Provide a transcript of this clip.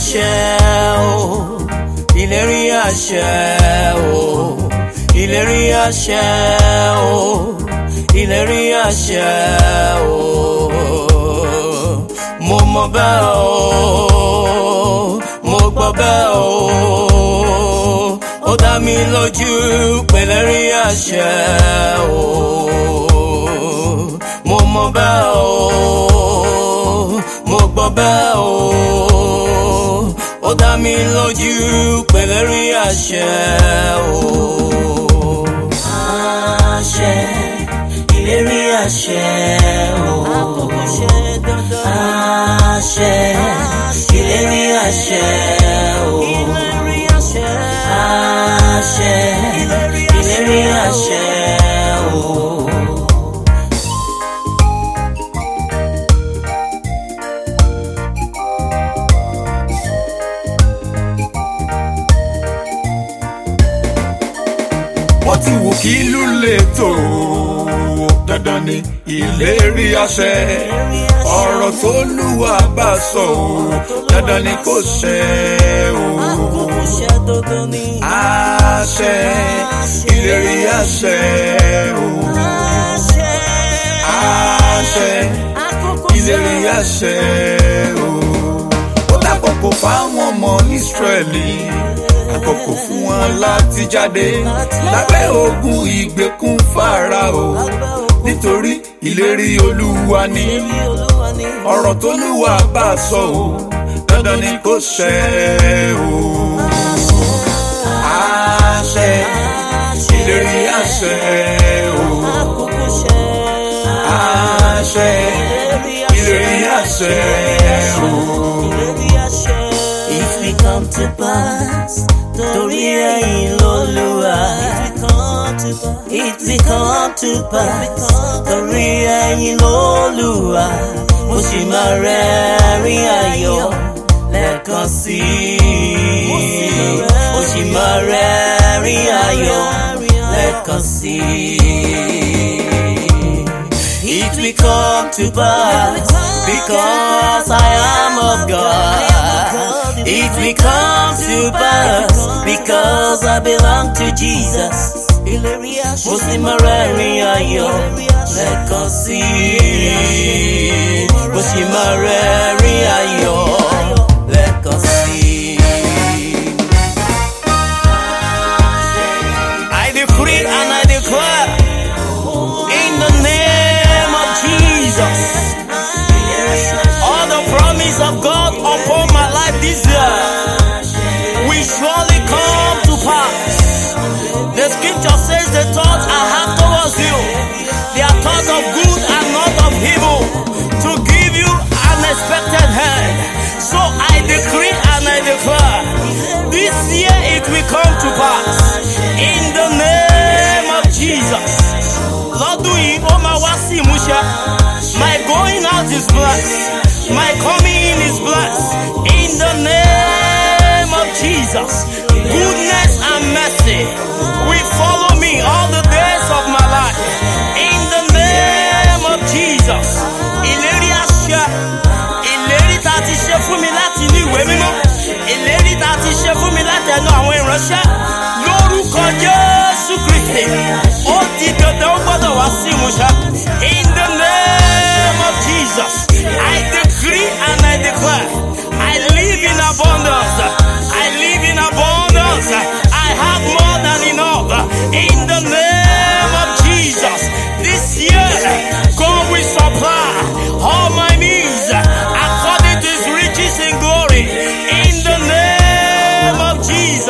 àṣẹ o ìlérí àṣẹ o ìlérí àṣẹ o ìlérí àṣẹ o mo mọ bẹ́ẹ̀ o mo gbọ́ bẹ́ẹ̀ o ó dá mi lójú pẹ̀lẹ́rí àṣẹ o mo mọ bẹ́ẹ̀ o mo gbọ́ bẹ́ẹ̀ o ó dá mi lójú pẹ̀lẹ́rí àṣẹ o. àṣẹ ìlérí àṣẹ o. àkókò ṣe dandan. àṣẹ ìlérí àṣẹ o. ìlérí àṣẹ. àṣẹ ìlérí àṣẹ o. wọ́n ti wù kí ìlú lè tó dandan ni ìlérí àṣẹ ọ̀rọ̀ tó lùwà bá sọ o dandan ni kò ṣẹ o. àkókò ṣe dandan ni. àṣẹ ìlérí àṣẹ o. àṣẹ. àṣẹ àkókò ìlérí àṣẹ o. ó lákòókò fáwọn ọmọ Ísírẹ́lì àkókò fún wọn láti jáde lábẹ́ ogun ìgbèkùn Fáráò nítorí ìlérí Olúwa ni olúwa ni. ọ̀rọ̀ tó lúwa bá sọ o dandan ni kò ṣẹ o. àṣẹ ìlérí àṣẹ o. àkókò ṣe. àṣẹ ìlérí àṣẹ o. ìlérí àṣẹ. It will come to pass. Torí ẹ̀yin lÓlúwa. It will come to pass. Torí ẹ̀yin lÓlúwa. Mo sì máa rẹ́rìn ayọ̀ lẹ́ẹ̀kan sí i. Mo sì máa rẹ́rìn ayọ̀ lẹ́ẹ̀kan sí i. It will come to pass because I am of God. It will come to pass because I belong to Jesus. Mo sì máa rẹ́rìn ayọ̀ lẹ́ẹ̀kan sí i. Mo sì máa rẹ́rìn ayọ̀ lẹ́ẹ̀kan sí i. I decree and I declare in the name of Jesus. All the promise of God upon my life this year will surely come to pass. The scripture says the thoughts I have towards you, they are thoughts of good and not of evil, to give you an expected hand. So I decree and I declare, this year it will come to pass. In the name of Jesus. Lọ́dún yìí ó máa wá sí ìmúṣẹ. My going out is blessed. My coming in is blessed. In the name of Jesus. Goodness and mercy will follow me all the days of my life. In the name of Jesus. Ìlérí àṣẹ. Ìlérí tá a ti ṣe fún mi láti inú ìwé mímọ́. Ìlérí tá a ti ṣe fún mi láti ẹnu àwọn ìránṣẹ́. Lórúkọ Jésù Kristi. Ó di dandan ó gbọ́dọ̀ wá sí ìmúṣẹ. In the name of Jesus. I decree and I declare. I live in abundance. I live in abundance. I have more than enough. In the name of Jesus. This year, God will supply all my needs according to his riches in glory. In the name of Jesus.